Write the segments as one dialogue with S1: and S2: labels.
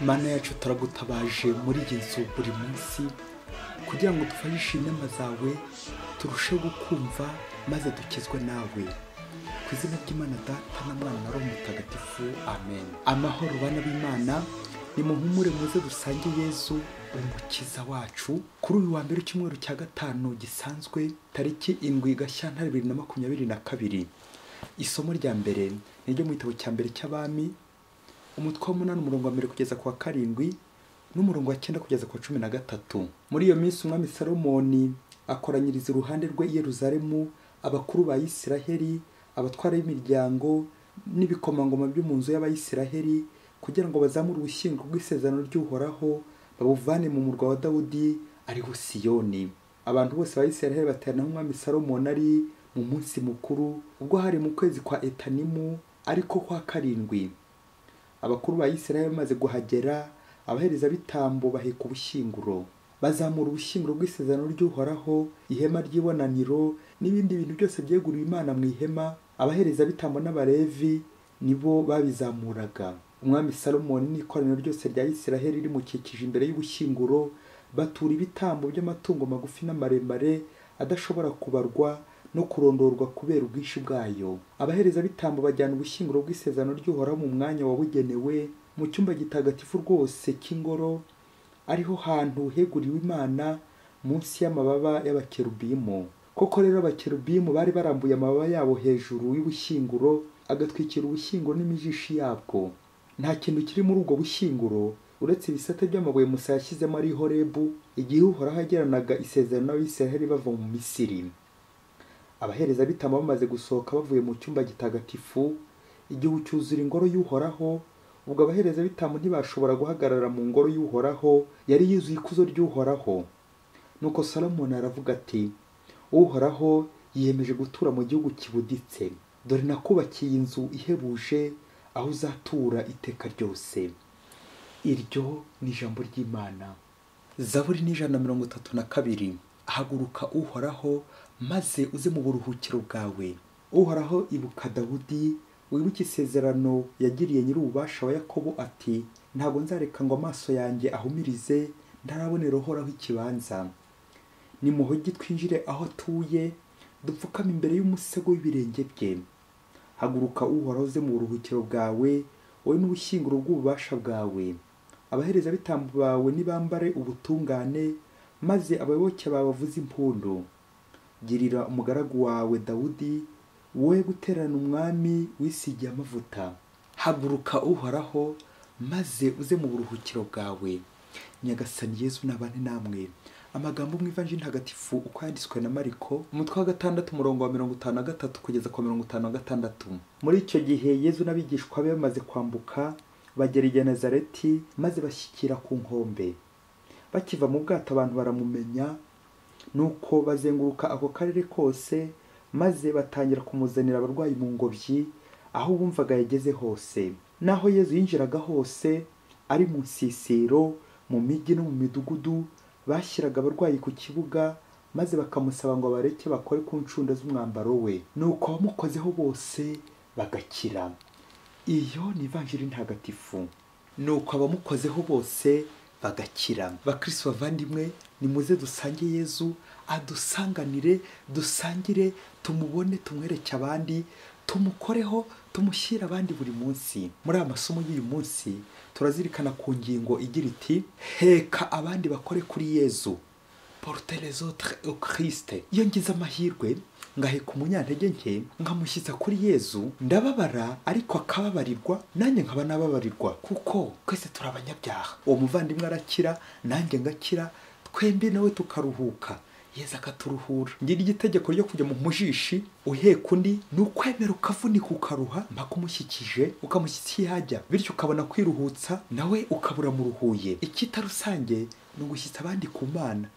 S1: mana yacu turagutabaje muri iyi nzu buri munsi kugira ngo dufashe inama zawe turusheho gukumva maze dukizwe nawe ku izina ry'imana data na mwana na roho mutagatifu amen amahoro bana b'imana ni mu mpumure muze dusange yezu umukiza wacu kuri uyu wa mbere w'icyumweru cya gatanu gisanzwe tariki indwi gashyantare bibiri na makumyabiri na kabiri isomo rya mbere ni ryo mu gitabo cya mbere cy'abami umutwe w'umunani umurongo wa mbere kugeza ku wa karindwi n'umurongo wa cyenda kugeza ku wa cumi na gatatu muri iyo minsi umwami salomoni akoranyiriza iruhande rwe i yeruzalemu abakuru ba isiraheli abatwara b'imiryango n'ibikomangoma byo mu nzu y'abayisiraheli kugira ngo bazamure ubushyingo bw'isezerano ry'uhoraho babuvane mu murwa wa dawudi ariho siyoni abantu bose ba isiraheli baterana aho umwami salomoni ari mu munsi mukuru ubwo hari mu kwezi kwa etanimu ariko kwa karindwi abakuru ba Isirayeli bamaze guhagera abaherezabitambo baheka ubushyinguro bazamura ubushyinguro bw'isezerano ry'uhoraho ihema ry'ibonaniro n'ibindi bintu byose byeguriwe imana mu ihema abaherezabitambo n'abalevi nibo babizamuraga umwami salomoni n'ikoraniro ryose rya Isirayeli rimukikije imbere y'ubushyinguro batura ibitambo by'amatungo magufi n'amaremare adashobora kubarwa no kurondorwa kubera ubwinshi bwayo abaherezabitambo bajyana ubushyinguro bw'isezerano ry'uhoraho mu mwanya wabugenewe mu cyumba gitagatifu rwose cy'ingoro ariho hantu heguriwe imana munsi y'amababa y'abakerubimu koko rero abakerubimu bari barambuye amababa yabo hejuru y'ubushyinguro agatwikira ubushyinguro n'imijishi yabwo nta kintu kiri muri ubwo bushyinguro uretse ibisate by'amabuye musa yashyizemo ari horebu igihe uhoraho yagiranaga isezerano n'abisiraheli bava mu misiri abaherezabitambo bamaze gusohoka bavuye mu cyumba gitagatifu igihu cyuzura ingoro y'uhoraho ubwo abaherezabitambo ntibashobora guhagarara mu ngoro y'uhoraho yari yuzuye ikuzo ry'uhoraho nuko salomoni aravuga ati uhoraho yiyemeje gutura mu gihugu kibuditse dore nakubakiye inzu ihebuje aho uzatura iteka ryose iryo ni ijambo ry'imana zaburi n'ijana na mirongo itatu na kabiri haguruka uhoraho maze uze mu buruhukiro bwawe uhoraho ibuka dawudi wibuke isezerano yagiriye nyir'ububasha wa yakobo ati ntabwo nzareka ngo amaso yanjye ahumirize ntarabonera uhoraho ikibanza nimuhogi twinjire aho atuye dupfukame imbere y'umusego w'ibirenge bye haguruka uhoraho uze mu buruhukiro bwawe wowe n'ubushyinguro bw'ububasha bwawe abaherezabitambo bawe nibambare ubutungane maze abayoboke bawe bavuze impundu girira umugaragu wawe dawudi wowe guterana umwami wisigiye amavuta haguruka uhoraho maze uze mu buruhukiro bwawe nyagasani yezu nabane namwe amagambo mu ivanjiri ntagatifu uko yanditswe na mariko umutwe wa gatandatu umurongo wa mirongo itanu na gatatu kugeza ku wa mirongo itanu na gatandatu muri icyo gihe yezu n'abigishwa be bamaze kwambuka bagera i genezareti maze bashyikira ku nkombe bakiva mu bwato abantu baramumenya nuko bazenguruka ako karere kose maze batangira kumuzanira abarwayi mu ngobyi aho bumvaga yageze hose naho yezu yinjiraga hose ari mu nsisiro mu mijyi no mu midugudu bashyiraga abarwayi ku kibuga maze bakamusaba ngo abareke bakore ku ncunda z'umwambaro we nuko abamukozeho bose bagakira iyo ni ivanjiri ntagatifu nuko abamukozeho bose bagakira bakristo bavandimwe nimuze dusange yezu adusanganire dusangire tumubone tumwereke abandi tumukoreho tumushyire abandi buri munsi muri aya masomo y'uyu munsi turazirikana ku ngingo igira iti heka abandi bakore kuri yezu porute rezotre okirisite iyo ngize amahirwe ngaheka umunyantege nke nkamushyitsa kuri yezu ndababara ariko akababarirwa nanjye nkaba nababarirwa kuko twese turi abanyabyaha uwo muvandimwe arakira nanjye ngakira twembi nawe tukaruhuka yezu akaturuhura ngira igitegeko ryo kujya mu mujishi uheka undi ni ukwemera ukavunika ukaruha mpaka umushyikije ukamushyitsa iyo ajya bityo ukabona kwiruhutsa nawe ukabura mu ruhuye icyita rusange ni ugushyitsa abandi ku mana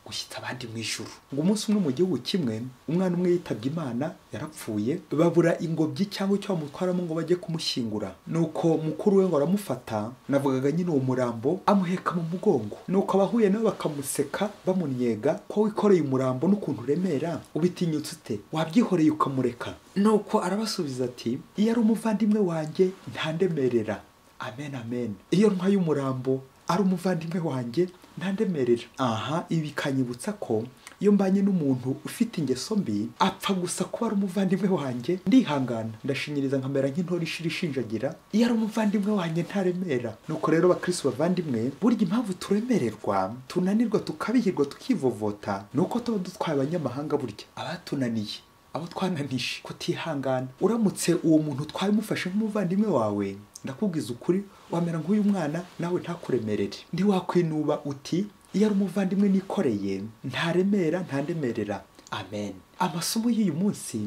S1: gushyitsa abandi mu ijuru ngo umunsi umwe mu gihugu kimwe umwana umwe yitabye imana yarapfuye babura ingobyi cyangwa icyo bamutwaramo ngo bajye kumushyingura nuko mukuru we ngo aramufata navugaga nyine uwo murambo amuheka mu mugongo nuko abahuye nawe bakamuseka bamunnyega ko wikoreye umurambo n'ukuntu uremera ubitinyutse ute wabyihoreye ukamureka nuko arabasubiza ati iyo ari umuvandimwe wanjye ntandemerera amen amen iyo ntwaye umurambo ari umuvandimwe wanjye ntandemerera aha ibi bikanyibutsa ko iyo mbanye n'umuntu ufite ingeso mbi apfa gusa kuba ari umuvandimwe wanjye ndihangana ndashinyiriza nkamera nk'intore ishira ishinjagira iyo ari umuvandimwe wanjye ntaremera nuko rero bakristo bavandimwe burya impamvu turemererwa tunanirwa tukabihirwa tukivovota ni uko tuba dutwaye abanyamahanga burya abatunaniye abo twananije kutihangana uramutse uwo muntu utwaye umufashe nk'umuvandimwe wawe ndakubwiza ukuri wamera nk'uyu mwana nawe ntakuremerere ntiwakwinuba uti iyo ari umuvandimwe nikoreye ntaremera ntandemerera amen amasomo y'uyu munsi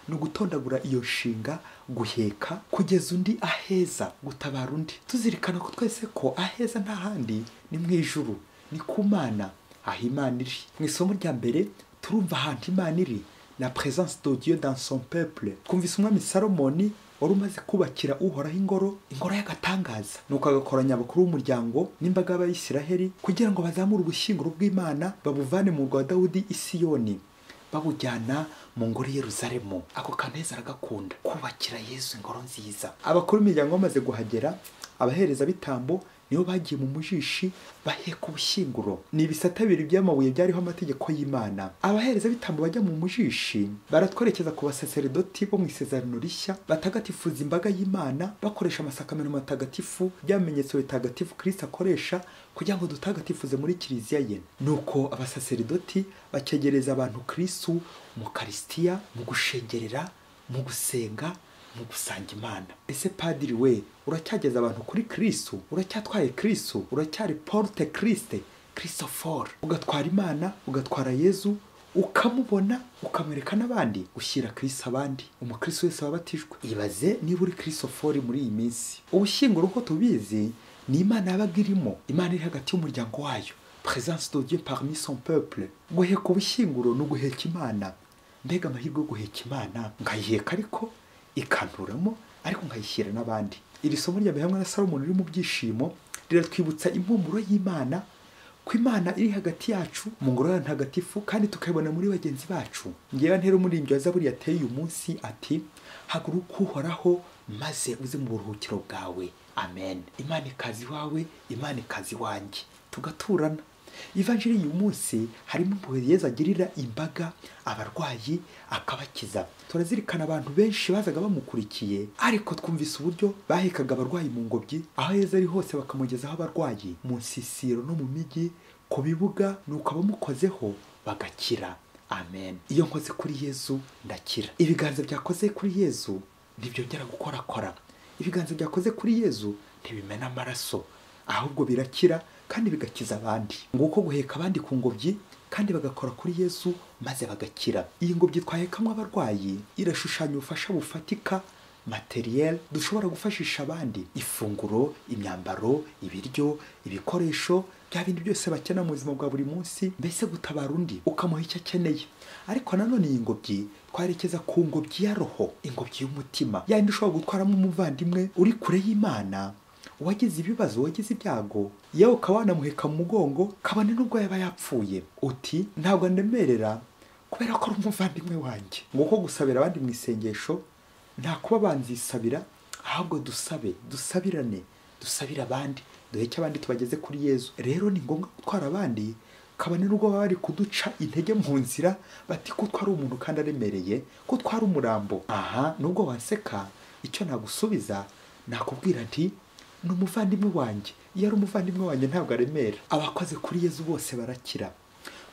S1: ni ugutondagura iyo nshinga guheka kugeza undi aheza gutabara undi tuzirikana ko twese ko aheza nta handi ni mu ijuru ni ku mana aho imana iri mu isomo rya mbere turumva ahantu imana iri la présence de Dieu dans son peuple twumvise umwami salomoni wari umaze kubakira uhoraho ingoro ingoro y'agatangaza nuko agakoranya abakuru b'umuryango n'imbaga y'abayisiraheli kugira ngo bazamure ubushyinguro bw'imana babuvane mu rwa dawudi i siyoni babujyana mu ngoro i yeruzalemu ako kaneza aragakunda kubakira yezu ingoro nziza abakuru b'imiryango bamaze guhagera abahereza bitambo nibo bagiye mu mujishi baheka ubushyinguro ni ibisate bibiri by'amabuye byariho amategeko y'imana abahereza bitambo bajya mu mujishi baratwerekeza ku basaseridoti bo mu isezerano rishya batagatifuza imbaga y'imana bakoresha amasakameno matagatifu byamenyetso bitagatifu kirisita akoresha kugira ngo dutagatifuze muri kiliziya ye nuko abasaseridoti bakegereza abantu kirisu mu karisitiya mu gushengerera mu gusenga mu gusanga imana ese padiri we uracyageza abantu kuri kirisu uracyatwaye kirisu uracyari porute kirisite kirisoforo ugatwara imana ugatwara yezu ukamubona ukamwereka n'abandi ushyira kirisi abandi umukirisi wese wabatijwe ibaze niba uri kirisofori muri iyi minsi ubushyinguro uko tubizi ni imana yabaga irimo imana iri hagati y'umuryango wayo perezansi do dieu parmi son peuple guheka ubushyinguro ni uguheka imana mbega amahirwe yo guheka imana nkayiheka ariko ikanturamo ariko nkayishyira n'abandi iri somo rya hamwe na salomoni riri mu byishimo riratwibutsa impumuro y'imana ko imana iri hagati yacu mu ngoro yayo ntagatifu kandi tukayibona muri bagenzi bacu ngewe ntero muri ibyo yazaburi yateye uyu munsi ati haguruka uhoraho maze uze mu buruhukiro bwawe amen imana ikazi iwawe imana ikazi iwanjye tugaturana ivanjiri y'uyu munsi harimo impuhwe yeza agirira imbaga abarwayi akabakiza turazirikana abantu benshi bazaga bamukurikiye ariko twumvise uburyo bahekaga abarwayi mu ngobyi aho yeza ari hose bakamugezaho abarwayi mu nsisiro no mu mijyi ku bibuga nuko abamukozeho bagakira amen iyo nkoze kuri yezu ndakira ibiganza byakoze kuri yezu ntibyongera gukorakora ibiganza byakoze kuri yezu ntibimena amaraso ahubwo birakira kandi bigakiza abandi nguko guheka abandi ku ngobyi kandi bagakora kuri yesu maze bagakira iyi ngobyi twahekamwo abarwayi irashushanya ubufasha bufatika materiel dushobora gufashisha abandi ifunguro imyambaro ibiryo ibikoresho bya bintu byose bakena mu buzima bwa buri munsi mbese gutabara undi ukamuha icyo akeneye ariko nanone iyi ngobyi twerekeza ku ngobyi ya roho ingobyi y'umutima yayindi ushobora gutwaramo umuvandimwe uri kure y'imana uwagize ibibazo wagize ibyago yewe ukaba wanamuheka mu mugongo kabone n'ubwo yaba yapfuye uti ntabwo ndemerera kubera ko ari umuvandimwe wanjye nguko gusabira abandi mu isengesho nta kuba banzisabira ahubwo dusabe dusabirane dusabire abandi duheke abandi tubageze kuri yezu rero ni ngombwa gutwara abandi kabone n'ubwo baba bari kuduca intege mu nzira bati ko utwara umuntu kandi aremereye ko utwara umurambo aha nubwo waseka icyo nagusubiza nakubwira nti ni umuvandimwe wanjye iyo ari umuvandimwe wanjye ntabwo aremera abakoze kuri yezu bose barakira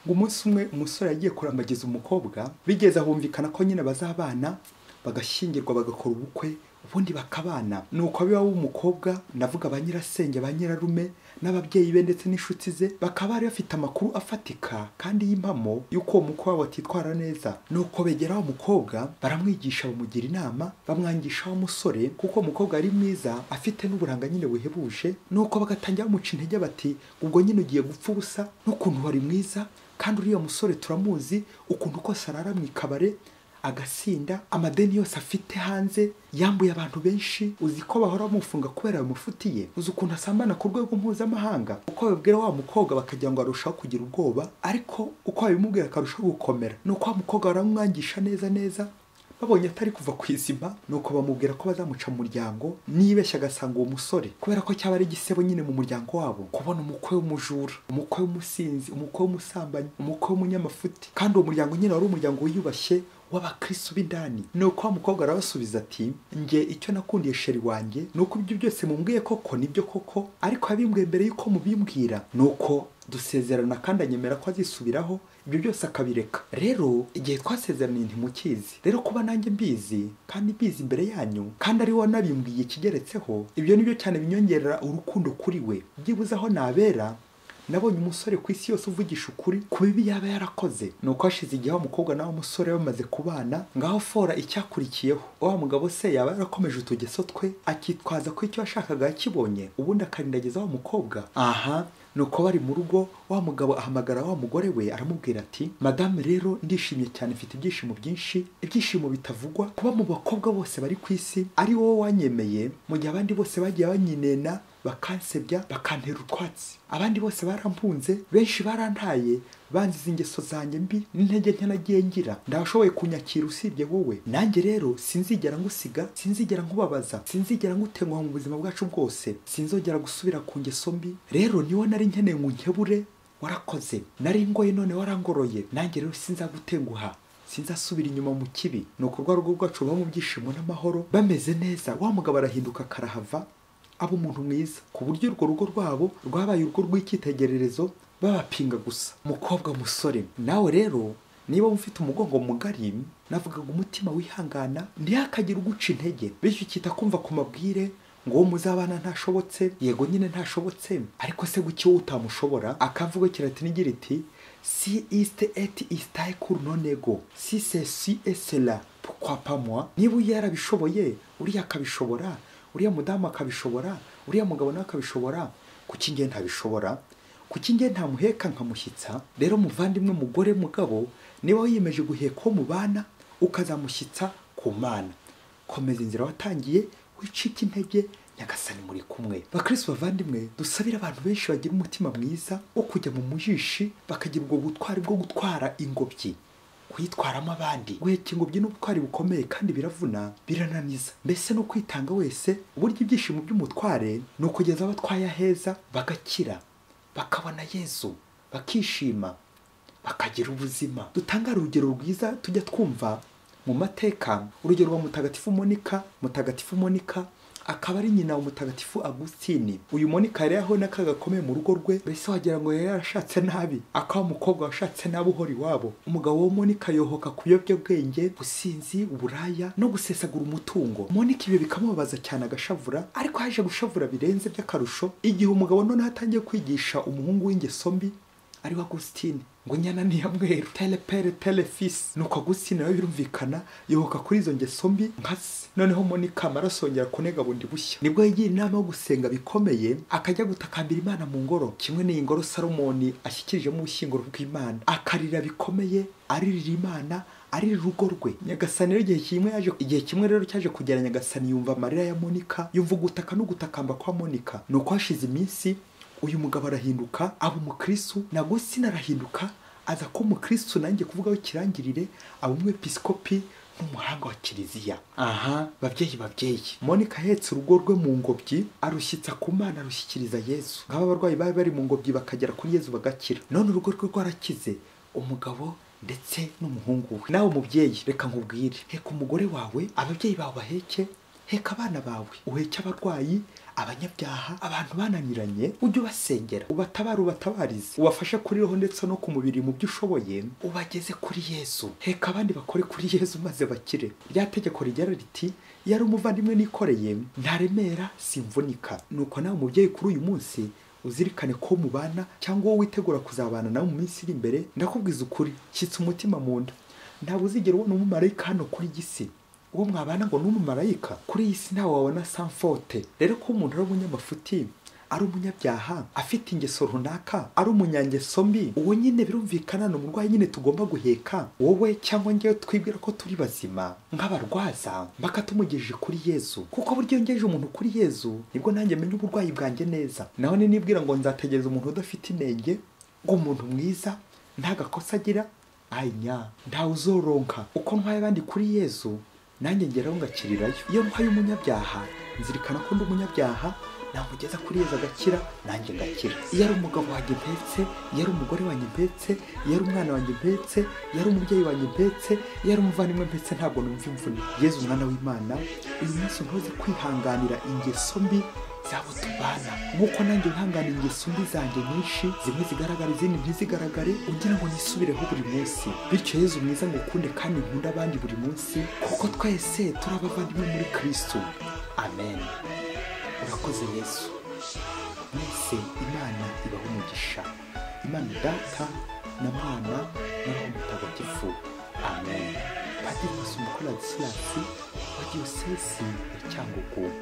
S1: ngo umunsi umwe umusore yagiye kurambagiza umukobwa bigeze ahumvikana ko nyine bazabana bagashyingirwa bagakora ubukwe ubundi bakabana ni uko biba w'umukobwa ndavuga ba nyirasenge ba nyirarume n'ababyeyi be ndetse n'inshuti ze bakaba bari bafite amakuru afatika kandi y'impamo y'uko uwo mukobwa wabo atitwara neza ni uko begera wa mukobwa baramwigisha bamugira inama bamwangisha wa musore kuko umukobwa ari mwiza afite n'uburanga nyine buhebuje ni uko bagatangira bamuca intege bati ubwo nyine ugiye gupfa ubusa n'ukuntu wari mwiza kandi uriya musore turamuzi ukuntu kose arara mu ikabare agasinda amadeni yose afite hanze yambuye abantu benshi uzi ko bahora bamufunga kubera bamufutiye uzi ukuntu asambana ku rwego mpuzamahanga uko babibwira wa mukobwa bakagira ngo arushaho kugira ubwoba ariko uko babimubwira akarushaho gukomera ni uko wa mukobwa baramwangisha neza neza babonye atari kuva ku izima nuko bamubwira ko bazamuca mu muryango nibeshya agasanga uwo musore kubera ko cyaba ari igisebo nyine mu muryango wabo kubona umukwe w'umujura umukwe w'umusinzi umukwe w'umusambanyi umukwe w'umunyamafuti kandi uwo muryango nyine wari umuryango wiyubashye w'abakristo b'indani ni uko wa mukobwa arabasubiza ati njye icyo nakundiye sheri wanjye ni uko ibyo byose mumbwiye koko nibyo koko ariko yabimbwiye mbere y'uko mubimbwira ni uko dusezerana kandi anyemera ko azisubiraho ibyo byose akabireka rero igihe twasezeraniye ntimukizi rero kuba nanjye mbizi kandi mbizi imbere yanyu kandi ari we wanabimbwiye ikigeretseho ibyo ni byo cyane binyongerera urukundo kuri we byibuze aho nabera nabonye umusore ku isi yose uvugisha ukuri ku bibi yaba yarakoze ni uko hashize igihe wa mukobwa nawe musore bamaze kubana ngaho fora icyakurikiyeho wa mugabo se yaba yarakomeje utugeso twe akitwaza ko icyo yashakaga yakibonye ubundi akarindagiza wa mukobwa aha ni uko bari mu rugo wa mugabo ahamagara wa mugore we aramubwira ati madame rero ndishimye cyane mfite ibyishimo byinshi ibyishimo bitavugwa kuba mu bakobwa bose bari ku isi ari wowe wanyemeye mu gihe abandi bose bagiye banyinena bakansebya bakantera utwatsi abandi bose barampunze benshi barantaye banziza ingeso zanjye mbi n'intege nke nagiye ngira ndashoboye kunyakira usibye wowe nanjye rero sinzigera ngusiga sinzigera nkubabaza sinzigera ngutenguha mu buzima bwacu bwose sinzongera gusubira ku ngeso mbi rero niwo nari nkeneye ngo nkebure warakoze nari ngoye none warangoroye nanjye rero sinzagutenguha sinzasubira inyuma mu kibi ni ukurwa rugo rwacu ruba mu byishimo n'amahoro bameze neza wa mugabo arahinduka karahava aba umuntu mwiza ku buryo urwo rugo rwabo rwabaye urugo rw'icyitegererezo babapinga gusa mukobwa musore nawe rero niba ufite umugongo mugari navugaga umutima wihangana ntihakagire uguca intege bityo ukita kumva ku mabwire ngo uwo muzabana ntashobotse yego nyine ntashobotse ariko se guki wowe utamushobora akavuga kiratinigiri iti si isite eti isitaye kuri nonego si se si esela pukwapamuwa niba yarabishoboye uriya akabishobora uriya mudamu akabishobora uriya mugabo nawe akabishobora kuki nge ntabishobora kuki nge ntamuheka nkamushyitsa rero muvandimwe mugore mugabo niba wiyemeje guheka uwo mubana ukazamushyitsa ku mana komeza inzira watangiye wicike intege nyagasani muri kumwe bakristo bavandimwe dusabire abantu benshi bagira umutima mwiza wo kujya mu mujishi bakagira ubwo butwari bwo gutwara ingobyi kuyitwaramo abandi guheka ingobyi n'ubutwari bukomeye kandi biravuna birananiza mbese no kwitanga wese uburyo ibyishimo by'umutware ni ukugeza abatwaye aheza bagakira bakabona yezu bakishima bakagira ubuzima dutanga urugero rwiza tujya twumva mu mateka urugero rwa mutagatifu monika mutagatifu monika akaba ari nyina wa mutagatifu agusitini uyu monika yari yahuye n'akaga gakomeye mu rugo rwe mbese wagira ngo yari yarashatse nabi akaba umukobwa washatse nabi uhora iwabo umugabo wa monika yohoka ku biyobyabwenge ubusinzi uburaya no gusesagura umutungo monika ibyo bikamubabaza cyane agashavura ariko yaje gushavura birenze by'akarusho igihe umugabo noneho atangiye kwigisha umuhungu w'ingeso mbi ari wa Agustin ngo nyana ni ya mweru telepere telefisi nuko Agustin nawe birumvikana yohoka kuri izo ngeso mbi nkasi noneho Monica amarasongera kunega bundi bushya nibwo yagiye inama yo gusenga bikomeye akajya gutakambira Imana mu ngoro kimwe n'iyi ngoro Salomoni ashyikirijemo ubushyinguro bw'Imana akarira bikomeye aririra Imana ari rugo rwe nyagasani rero igihe kimwe yaje igihe kimwe rero cyaje kugera nyagasani yumva amarira ya Monica yumva ugutaka no gutakamba kwa Monica nuko hashize iminsi uyu mugabo arahinduka aba umukristo nabwo sinarahinduka aza ko umukristo nanjye kuvugaho ikirangirire aba umwepiskopi n'umuhanga wa kiliziya aha babyeyi babyeyi monika ahetse urugo rwe mu ngobyi arushyitsa ku mana arushyikiriza yezu nk'aba abarwayi bari bari mu ngobyi bakagera kuri yezu bagakira none urugo rwe rwarakize umugabo ndetse n'umuhungu we nawe mubyeyi reka nkubwire heka umugore wawe ababyeyi bawe baheke heka abana bawe uheke abarwayi abanyabyaha abantu bananiranye ujye ubasengera ubatabare ubatabarize ubafashe kuri roho ndetse no ku mubiri mu byo ushoboye ubageze kuri yezu heka abandi bakore kuri yezu maze bakire rya tegeko rigera riti iyo ari umuvandimwe nikoreye ntaremera simvunika nuko nawe umubyeyi kuri uyu munsi uzirikane ko mubana cyangwa wowe witegura kuzabana nawe mu minsi iri imbere ndakubwiza ukuri shyitsa umutima mu nda ntabwo uzigera ubona umumarayika hano kuri gisi uwo mwabana ngo ni umumarayika kuri iyi si ntawe wabona sanfote rero ko umuntu ari umunyamafuti ari umunyabyaha afite ingeso runaka ari umunyangeso mbi uwo nyine birumvikana ni umurwayi nyine tugomba guheka wowe cyangwa ngewe twibwira ko turi bazima nk'abarwaza mbaka tumugejeje kuri yezu kuko buryo ngejeje umuntu kuri yezu nibwo nanjye menya uburwayi bwanjye neza naho nibwira ngo nzategereza umuntu udafite inenge ngo umuntu mwiza nta gakosa agira anya ntawe uzoronka uko ntwaye abandi kuri yezu nanjye ngeraho ngakirirayo iyo ntwaye umunyabyaha nzirikana ko ndi umunyabyaha namugeza kuri yezu agakira nanjye ngakira iyo ari umugabo wanjye mpetse iyo ari umugore wanjye mpetse iyo ari umwana wanjye mpetse iyo ari umubyeyi wanjye mpetse iyo ari umuvandimwe mpetse ntabwo numva imvune yezu umwana w'imana uyu munsi ntuze kwihanganira ingeso mbi zabo tubana nk'uko nanjye wihangana ingeso mbi zanjye nyinshi zimwe zigaragara izindi ntizigaragare ugira ngo nisubireho buri munsi bityo yezu mwiza ngo ukunde kandi nkunde abandi buri munsi kuko twese turi abavandimwe muri kristo amen urakoze yesu mwese imana ibaho umugisha imana data na mwana na roho mutagatifu amen padiri masomo koradisirasi wa diyosesi ya cyangugu